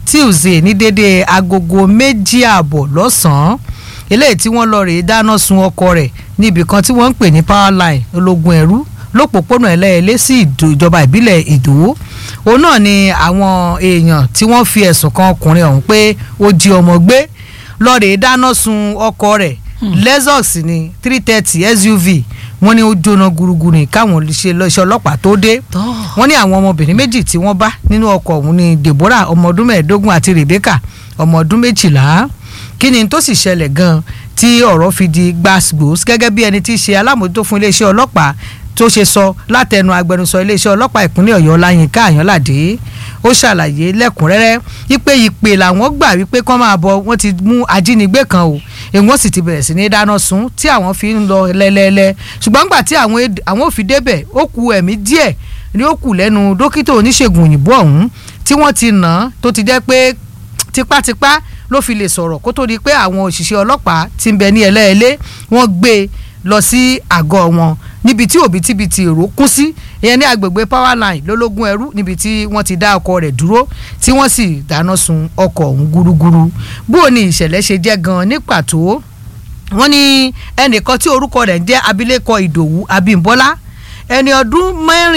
tuesday ní dédé agogo méjì ààbọ̀ lọ́sàn-án eléyìí tí wọ́n lọ rèé dáná sun ọkọ rẹ̀ níbi kan tí wọ́n ń pè ní power line ológun ẹ̀rú lópòpónà ẹlẹ́ẹ̀lẹ́ sí ìjọba ìbílẹ̀ ìdòwó òun náà ni àwọn èèyàn tí wọ́n fi ẹ̀sùn kan ọkùnrin ọ̀hún pé ó jí ọmọ gbé lọ rèé dáná sun ọkọ rẹ̀ lexus ní three thirty suv wọ́n ní ó jóná gúrúgúrú ní káwọn iṣẹ́ ọlọ́pàá tó dé wọ́n ní àwọn ọmọbìnrin méjì tí wọ́n bá nínú ọkọ̀ ọ̀hún ní deborah ọmọ ọdún mẹ́ẹ̀ẹ́dógún àti rebecca ọmọ ọdún méjìlá kí ni tó sì ṣẹlẹ̀ gan tí ọ̀rọ̀ fi di gbàgbós gẹ́gẹ́ bí ẹni tí í ṣe alámòótó fún iléeṣẹ́ ọlọ́pàá tó ṣe sọ látẹnu agbẹnusọ iléeṣẹ́ ọlọ́pàá ìpínlẹ̀ ọ̀yọ́ láyínká àyànládé ó ṣàlàyé lẹ́kùnrẹ́rẹ́ wípé ìpè làwọn gbà wípé kán máa bọ̀ wọ́n ti mú ajínigbé kan o èwọ́n sì ti bẹ̀rẹ̀ sí ní dáná sun tí àwọn fi ń lọ lẹ́lẹ́lẹ́ ṣùgbọ́n gbà tí àwọn ò fi débẹ̀ ó ku ẹ̀mí díẹ̀ ni ó kù lẹ́nu dókítà oníṣègùn òyìnbó ọ̀hún tí wọ́n ti nà án tó ti jẹ́ pé tipátipá ló fi lè sọ̀rọ̀ kó tó di pé àwọn òṣìṣẹ́ ọlọ́pàá ti ń bẹ ní ẹlẹ́ẹ̀lẹ́ wọ́n gbé e lọ sí àgọ́ wọn níbi tí òbítíbitì èrò kún sí ìyẹn ní agbègbè power line lólógún ẹrú níbi tí wọ́n ti dá ọkọ̀ rẹ̀ dúró tí wọ́n sì dáná sun ọkọ̀ ọ̀hún gúrúgúrú bó o ní ìṣẹ̀lẹ̀ ṣe jẹ́ gan-an ní pàtó wọ́n ní ẹnìkan tí orúkọ rẹ̀ ń jẹ́ abilékọ ìdòwú abímbọ́lá ẹni ọdún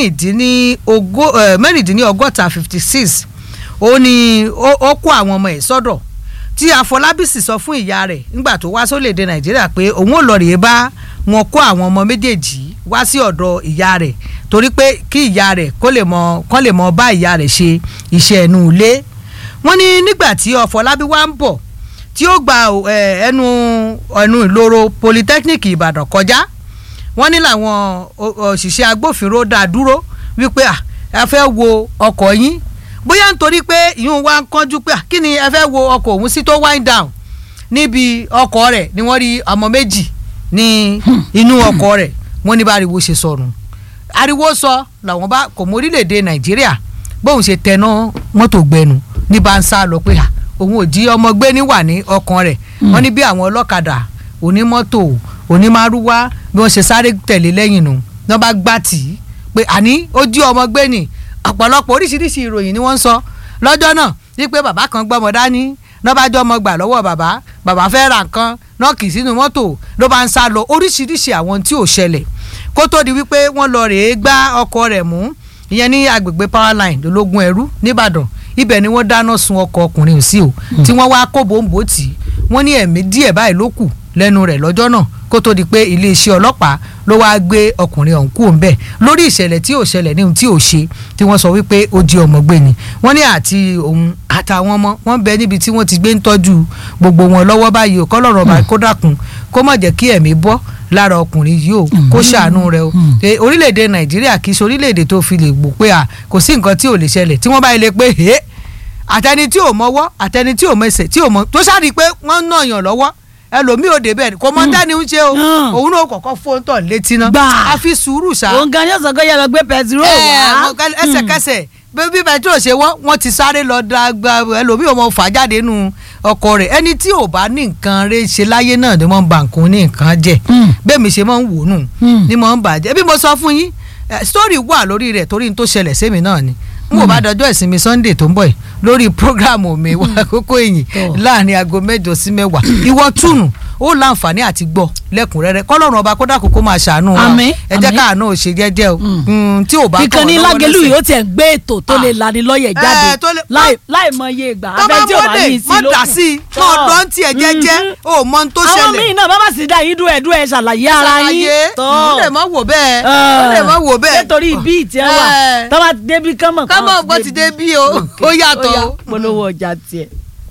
mẹ́rìndínlọ́gọ́ta fifty six ó ní ó kó àwọn ọmọ ẹ̀ sọ́dọ̀ tí àfọlábí sì sọ fún ìyá rẹ̀ nígbà tó wá sórílẹ̀‐èdè nàìjíríà pé òun ò lọ rèé bá wọn kó àwọn ọmọ méjèèjì wá sí ọ̀dọ̀ ìyá rẹ̀ torí pé kí ìyá rẹ̀ kó lè mọ kán lè mọ bá ìyá rẹ̀ ṣe iṣẹ́ ẹnu ilé wọ́n ní nígbà tí ọ̀fọlábí wá ń bọ̀ tí ó gba ẹnu ẹnu ìloro polytechnic ìbàdàn kọjá wọ́n ní làwọn òṣìṣẹ́ agbófinró dá dúró wípé ẹ fẹ́ wo ọkọ̀ yín bóyá nítorí pé ìyún wa ń kánjú pé kí ni ẹ fẹ́ wo ọkọ̀ òun sí tó wind down níbi ọkọ̀ rẹ̀ ni wọ́n rí ọmọ méjì ní inú ọkọ̀ rẹ̀ wọ́n ní bá ariwo ṣe sọnù ariwo sọ làwọn bá kò mọ orílẹ̀-èdè nàìjíríà bóun ṣe tẹná mọ́tò gbẹnu ní bá ń sá lọ pé òun ò jí ọmọ gbé níwà ní ọkàn rẹ̀ wọ́n ní bí àwọn ọlọ́kadà onímọ́tò onímárúwá bí wọ́n ṣe sáré tẹ̀lé lẹ́yìn nù ní wọ́n bá gbá tì í pé àní ó jí ọmọ gbé nì ọ̀pọ̀lọpọ̀ oríṣiríṣi ìròyìn ni wọ́n ń sọ lọ́jọ́ náà wípé bàbá kan gbọ́mọ dání náà bá jọ ọmọ gbà lọ́wọ́ bàbá bàbá fẹ́ ra nǹkan náà kì í sínú mọ́tò ló bá ń sá lọ oríṣiríṣi àwọn tí ò ṣẹlẹ̀ kó tó di wípé wọ́n lọ rèé gbá ọkọ rẹ̀ mú ìyẹn ní agbègbè power line lológun ẹrú nìbàdàn ibẹ̀ ni wọ́n dáná sun ọkọ̀ ọkùnrin sí o tí wọ́n wá kó bòǹbò tì í wọ́n ní ẹ̀mí díẹ̀ báyìí ló kù lẹ́nu rẹ̀ lọ́jọ́ náà kó tó di pé iléeṣẹ́ ọlọ́pàá ló wáá gbé ọkùnrin ọ̀hún kú òǹbẹ̀ lórí ìṣẹ̀lẹ̀ tí ò ṣẹlẹ̀ ní ohun tí ò ṣe tí wọ́n sọ wípé ó di ọmọ gbé ni wọ́n ní àti òun àtàwọn ọmọ wọn bẹ níbi tí wọ́n ti gbé ń tọ́jú gbogbo wọn lọ́wọ́ báyìí ò kọ́lọ́rọ̀ ọba kó dákun kó má jẹ́ kí ẹ̀mí bọ́ lára ọkùnrin yìí o kó ṣàánú rẹ o orílẹ̀-èdè nàìjíríà kì í ṣe orílẹ̀-èdè tó fi lè gbò pé à kò sí nǹkan tí ò lè ṣẹlẹ̀ tí wọ́n bá yẹ lè pé hé àtẹni tí ò mọwọ́ àtẹni tí ò mẹsẹ̀ tí ò mọ tó ṣáà rí i pé wọ́n ń nàyàn lọ́wọ́ ẹlòmíì ò débẹ̀ kò mọ dání ń ṣe o òun náà kọ̀kọ́ fóun tọ̀ létí náà a fi sùúrù ṣá. òun gan yóò sọ pé yàrá gbé pẹtiró wá. ẹsẹ̀kẹsẹ̀ bí pẹtiró ṣe wọ́n wọ́n ti sáré lọ da ẹlòmíì ò mọ fà jáde nù ọkọ rẹ̀ ẹni tí ò bá ní nǹkan rẹ̀ ṣe láyé náà ni wọ́n ń ba nǹkan ní nǹkan jẹ́ bẹ́ẹ̀ mi ṣe máa ń wò nù ni mo ń bàjẹ́ bí mo sọ fún yín story wà lórí rẹ̀ torí n tó ṣẹlẹ̀ sẹ́mi náà ni n kò bá dọjọ́ ìsinmi sunday tó ń bọ̀ yìí lórí programu mi wá àkókò èyìn láàrin aago mẹ́jọ sí mẹ́wàá ìwọ túnù ó láǹfààní àti gbọ́ lẹ́kùnrẹ́rẹ́ kọ́lọ́run ọba kódà kókó máa ṣàánú wa Àmín, ẹ jẹ́ àmín. káàánú ò ṣe jẹ́jẹ́ o Mm, tí ò bá kọ́ ìkànnì ọ lọ́wọ́ lágẹlú lẹ́sẹ̀. yìí ó tiẹ̀ gbé ètò tó lè lani lọ́yẹ̀ jáde Eh, tó lè- láì láì mọ iye ìgbà tó bá abẹ́ tí ò bá mọ́dé ní ìsìn mọ́ lókun. dà sí i mọ́ Tọ́. ọ̀dọ́ ń tiẹ̀ jẹ́jẹ́ Mhm. o mọ ohun tó àwọn ṣẹlẹ̀ míì náà bá bá sì dá yín dúẹ̀ dúẹ̀ ṣàlàyé ara yín ṣàlàyé tọ́ ó lè mọ́ wò bẹ́ẹ̀ ó lè mọ́ wò bẹ́ẹ̀ nítorí bí ìtì ẹ wà Eh. tọ́ bá débi kánmọ̀ kámọ̀ gbọ́ ti dé bí o ó yàtọ̀ o. polówó ọjà tiẹ̀.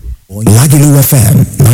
Lagelu FM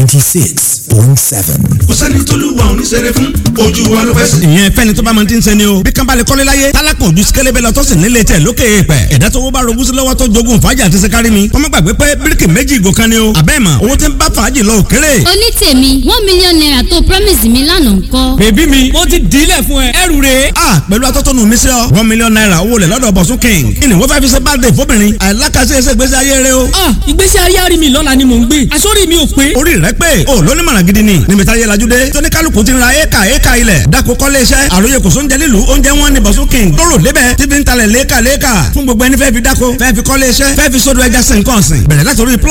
96.7. kò sẹ́ni tólúwa ò ní ṣeré fún ojú wa ló fẹ́ sí. ìyẹn fẹ́ni tó bá mọ ti ń sẹ́ni o bí kan bá lè kọ́lé láyé tálákùn ojú sikẹ́lẹ́bẹ̀ lọ tó sì nílé tẹ̀ lókè èèpẹ̀ ẹ̀dá tó wó bá rogún sí lọ́wọ́ tó jogún fàájì àti sẹ́kárì mi kọ́mọ́ gbàgbé pé bíríkì méjì ìgò kan ni o àbẹ́ mà owó tí ń bá fàájì lọ òkèrè. onítèmi one million naira tó promise mi lánàá ńkọ́. bèbí mi mo ti dílẹ̀ fún ẹ ẹrù rè. a pẹ̀lú atọ́tọ́nu mi sí ọ one million naira owó lẹ̀ lọ́dọ̀ bọ̀sún king kí ni wọ́n fẹ́ fi ṣe birthday fóbìnrin àìlákàṣe ẹsẹ̀ ìgbésí ayé rẹ o. ah ìgbésí ayé àrí mi lọ́la ni mò ń gbé àsórí mi ò pé orí rẹ pé o lóní mọ̀ràn gidi ni níbi táyé lajú dé tóní kálukú ti ra éka éka ilẹ̀ dako kọ́lé iṣẹ́ àròyé kò sóúnjẹ nílùú oúnjẹ wọn ni bọ̀sún king lóró lébẹ̀ tí fi ń talẹ̀ léka léka fún gbogbo ẹni fẹ́ fi dako fẹ́ fi kọ́lé iṣẹ́ fẹ́ fi sódò ẹja sìn kàn sìn bẹ̀rẹ̀ láti orí plot